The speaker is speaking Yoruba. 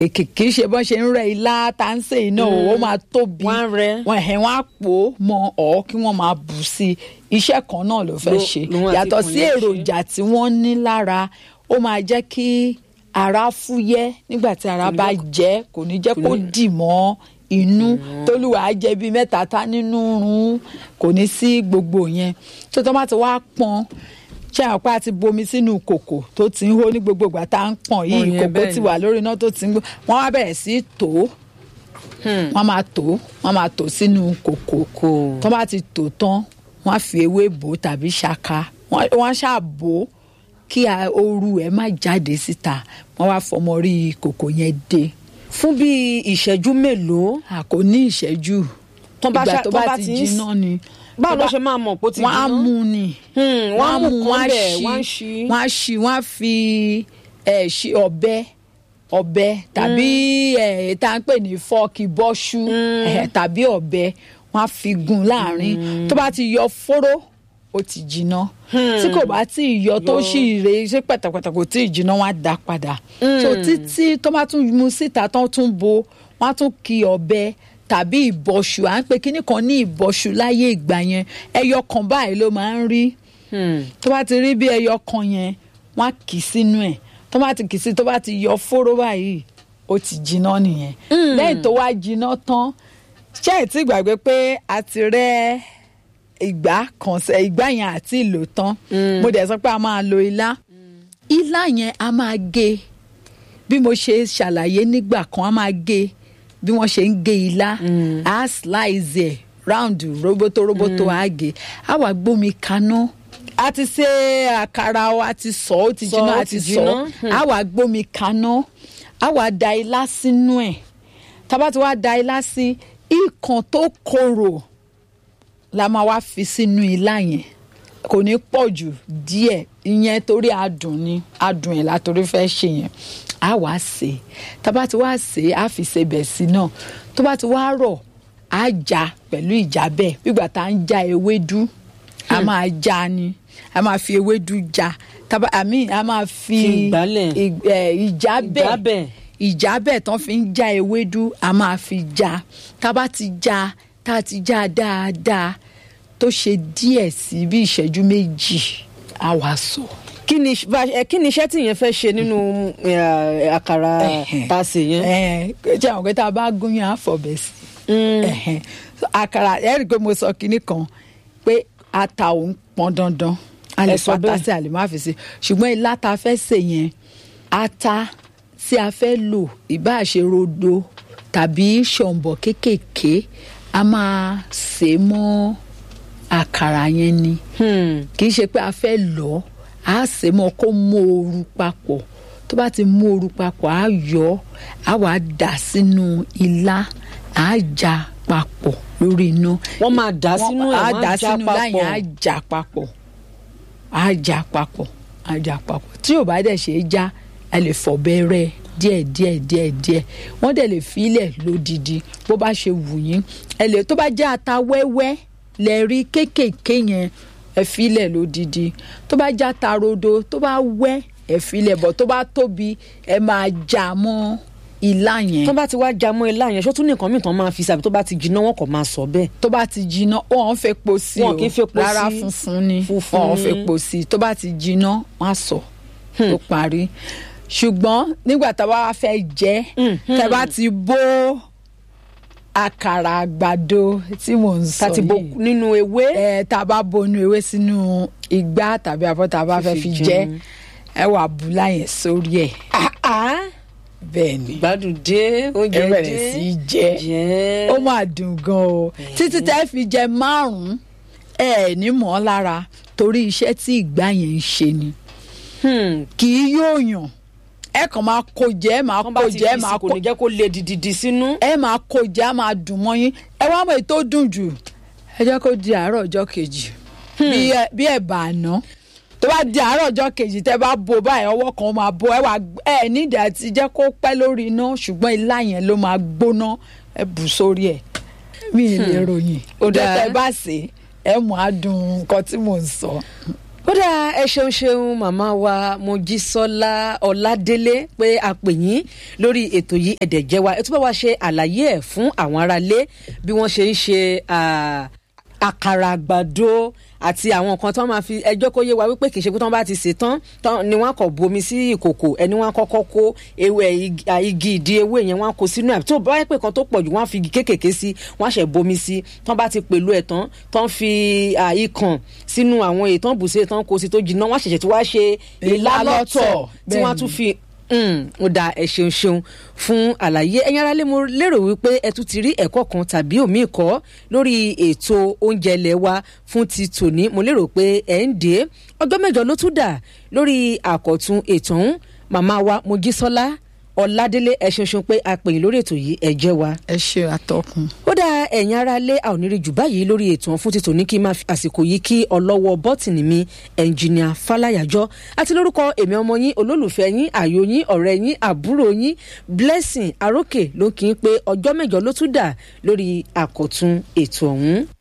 kì kì í ṣe bọ́n ṣe ń rẹ ilá tá ń sè iná o ó máa tóbi Wọ́n á rẹ. wọn ẹ̀hìn wọn á pò ó mọ ọ̀ kí wọ́n máa bù sí i iṣẹ́ kan náà ló fẹ́ Ló- ṣe lòun àti yàtọ̀ ikùn sí yẹn ṣe. èròjà tí wọ́n ní lára ó máa jẹ́ kí ara fúyẹ́ nígbà tí ara bá jẹ́ kò ní jẹ́ kó dì mọ́ inú tólúwa á jẹ bíi mẹ́ta tá nínú rún kò ní sí gbogbo yẹn tó tó bá ti wá pọn ṣé àwọn pa ti bomi sínú kòkò tó ti ń hó ní gbogbo ìgbà tá à ń pọn Pọn yìí yẹn kòkó bẹ́ẹ̀ ti ni. wà lórí iná tó ti ń gbó wọ́n wá bẹ̀rẹ̀ sí í tò ó wọ́n máa tò ó wọ́n máa tò sínú kòkò Kò. tó bá ti tò tán wọ́n á fi ewé bò ó tàbí ṣaka wọ́n wọ́n á ṣáà bò ó kí a- ooru ẹ̀ má jáde síta wọ́n wá fọmọ rí kòkò yẹn dé fún bí ìṣẹ́jú mélòó a kò ní ìṣẹ́jú Tó bá ìgbà ṣá- tó tó bá bá ti ti ń jiná ni báwo tó ló bá- ṣe máa mọ̀ pé ó ti wọ́n á jiná? mú ni Hmm, wọ́n á mú wọ́n kan á bẹ̀ ṣí wọ́n á ṣí. wọ́n á ṣí wọ́n á fi ẹ̀ ṣí ọ̀bẹ ọ̀bẹ tàbí ẹ̀ tá à ń pè ní fọ́ọ̀kì bọ́ṣú ẹ̀ tàbí ọ̀bẹ wọ́n á fi gún láàrin tó bá ti yọ fóró ó ti jiná tí kò bá tí ì yọ tó sì rè é ṣe pẹ̀tàpẹ̀tà kò tí ì jiná wọ́n á dá padà so títí tó bá tún mú síta tán tún bo wọ́n á tún kí ọ̀bẹ tàbí ìbọ̀ṣù à ń pe kíní kan ní ìbọ̀ṣù láyé ìgbà yẹn ẹyọ kan báyìí ló máa ń rí Hmm. tó bá ti rí bí ẹyọ kan yẹn wọn á kì í sínú ẹ tó bá ti kì í sí tó bá ti yọ fóró báyìí ó ti jiná nìyẹn lẹ́yìn tó wá jiná tán ṣé ẹ ti gbàgbé pé a ti rẹ́ ìgbà kan sẹ ìgbà yẹn àti ìlò tán mo dẹ̀ sọ pé a máa lo ilá ilá yẹn a máa gé bí mo ṣe ṣàlàyé nígbà kan a máa gé bí wọ́n ṣe ń gé ilá a slice ẹ̀ round roboto roboto a gé a wá gbómi kaná a ti ṣe àkàrà o a ti sọ ó ti Sọ, jiná ó a ti ti sọ jiná. a wá gbómi kaná a wá da ilá sínú ẹ̀ tá bá ti wá da ilá sí ìkan tó korò la máa wá fi sínú ilá yẹn kò ní pọ̀ jù díẹ̀ ìyẹn torí adùn ni adùn ẹ̀ látòrí fẹ́ ṣe yẹn á wá sè é tá bá ti wá sè é á fi sebẹ̀ sí náà tó bá ti wá rọ̀ á já pẹ̀lú ìjábẹ̀ gbígbà tá à ń já ewédú a máa já ni a máa fi ewédú já tábà àmì a máa fi Fi ìgbálẹ̀. ì- ẹ̀, ìjábẹ̀ Ìjábẹ̀. ìjábẹ̀ tán fi ń já ewédú a máa fi já tá a bá ti já tá a ti já dáadáa tó ṣe díẹ̀ sí bí ìṣẹ́jú méjì a wá sọ. kí ni bá- ẹ, kí ni iṣẹ́ tí yẹn fẹ́ ṣe nínú ẹ, àkàrà tá a sè yẹn. ẹ jẹ́ àwọn pé tá a bá gún yàn á fọ̀bẹ̀ sí. Ẹ̀hẹ̀n. So, àkàrà ẹ rí i pé mo sọ kinní kan pé ata ò ń pọn dandan a lè Ẹ sọ fata bẹ́ẹ̀. sí a lè má fi sí ṣùgbọ́n ilá tá a fẹ́ sè yẹn ata tí a fẹ́ lò ìbáà ṣe rodo tàbí ṣọ̀ǹbọ̀ kéékèèké a máa sè é mọ́ àkàrà yẹn ni Hmm. kì í ṣe pé a fẹ́ lọ á sè é mọ́ kó mú ooru papọ̀ tó bá ti mú ooru papọ̀ á yọ ọ́, á wàá dà sínú ilá á já papọ̀ lórí iná. wọ́n máa dà sínú ẹ̀ á wọ́n dà á já sínú ilá yẹn á papọ̀. já papọ̀ á já papọ̀ á já papọ̀ tí ò bá dẹ̀ ṣe é já ẹ lè fọ̀bẹ rẹ́ díẹ̀ díẹ̀ díẹ̀ díẹ̀ wọ́n dẹ̀ lè filẹ̀ lódidi bó bá ṣe wù yín ẹ lè tó bá jẹ́ ata wẹ́wẹ́ lẹ rí kéékèèké yẹn ẹ filẹ̀ lódidi tó bá jẹ́ ata rodo tó bá wẹ́ ẹ filẹ̀ bọ̀ tó bá tóbi ẹ máa já mọ́ ilá yẹn tó bá ti wá já mọ́ ilá yẹn ṣó tún ní nǹkan mìíràn tán máa fi sàbí tó bá ti jiná wọn kò máa sọ bẹ́ẹ̀. tó bá ti jiná wọn fẹ́ po sí o Wọn kì í fepo rárá sí. funfun ni Funfun wọn ni. fẹ́ po sí tó bá ti jiná wọn á sọ tó parí ṣùgbọ́n nígbà tá a bá wá fẹ́ jẹ tá a bá ti bó àkàrà àgbàdo tí mò ń sọ tàti bo yìí nínú ewé. ẹ tá a bá bonú ewé sínú igbá tàbí abọ́ tá a bá fẹ́ Fífi fi jẹ jẹun. ẹ wà bùlá yẹn sórí ẹ̀ Ah, ah. bẹ́ẹ̀ ni gbádùn dé oúnjẹ ẹ dé. bẹ̀rẹ̀ sí í jẹ jẹ́. ó máa dùn gan o títí tẹ́ fi jẹ márùn-ún ẹ ẹ̀ ní mọ́ lára torí iṣẹ́ tí ìgbà yẹn ń ṣe ni Hmm. kì í yóò yàn ẹ kàn máa kó jẹ ẹ máa wọ́n bá kó ti jẹ ẹ fi máa sí kò kó ní jẹ́ kó le dìdìdì sínú. ẹ máa kó jẹ ẹ máa dùn mọ́ yín ẹ wá mọ̀ èyí tó dùn jù ẹ jẹ́ kó di àárọ̀ ọjọ́ kejì bí ẹ- bí ẹ̀bà àná tó bá di àárọ̀ ọjọ́ kejì tẹ́ bá bo báyìí ọwọ́ kan máa bo ẹ wà ẹ nídìí àti jẹ́ kó pẹ́ lórí iná ṣùgbọ́n ilá yẹn ló máa gbóná ẹ bù sórí ẹ̀ mi ì lè ròyìn Ó ó dáa. tẹ́ bá sè é ẹ mọ̀ á dùn nǹkan tí mò ń sọ. ó dáa ẹ ṣeun ṣeun màmá wa mojísọ́lá ọládélé pé a pè yín lórí ètò yìí ẹ̀dẹ̀ jẹ́ wa ẹ tún bá wa ṣe àlàyé ẹ̀ fún àwọn aráalé bí wọ́n ṣe ń ṣe ah, àkàrà àgbàdo àti àwọn nǹkan tó máa fi ẹjọ́ kó yé wa wípé kì í ṣe pé tí wọ́n bá ti sè tán tán ni wọ́n á kọ̀ bomi sí ìkòkò ẹni wọ́n á kọ́kọ́ kó ewé igi- à, igi ìdí ewé yẹn wọ́n á kó sínú ẹ̀ tó bá yẹ pé kan tó pọ̀ jù wọ́n á fi igi kéékèèké sí wọ́n á ṣẹ̀ bomi sí tán bá ti pèlú ẹ̀ tán tán fi à, ikàn sínú àwọn ètò ìbùsẹ̀ tán kó sí tó jiná wọ́n á ṣẹ̀ṣẹ̀ tí wọ́n á ṣe Ìlá ìlá lọ́tọ̀ lọ́tọ̀, tí wọ́n á bẹ́ẹ̀ tún ni. fi Mm, ó da ẹ ṣeun ṣeun fún àlàyé ẹ̀yin aráalé mo lérò wípé ẹ tún ti rí ẹ̀kọ́ kan tàbí òmíì kọ́ lórí ètò oúnjẹ ilé wa fún ti tòní mo lérò pé ẹ ń dé ọjọ́ mẹ́jọ ló tún dà lórí àkọ̀tun ètò ọ̀hún màmá wa mojísọ́lá ọ̀làdélé ẹ ṣeun ṣeun pé a pè yín lórí ètò yìí ẹ jẹ́ wa ẹ ṣe àtọkùn. ó dá ẹ̀yin ara lé a ò ní rí jù báyìí lórí ètò ọ̀hún fún títò ní kí n máa fi àsìkò yìí kí ọlọ́wọ́ bọ́tìnì mi ẹnjìníà fàlàyàjọ́ àti lórúkọ èmi ọmọ yín olólùfẹ́ yín àyò yín ọ̀rẹ́ yín àbúrò yín blessing arókè ló kí n pé ọjọ́ mẹ́jọ ló tún dà lórí àkọ́tún ètò ọ̀hún.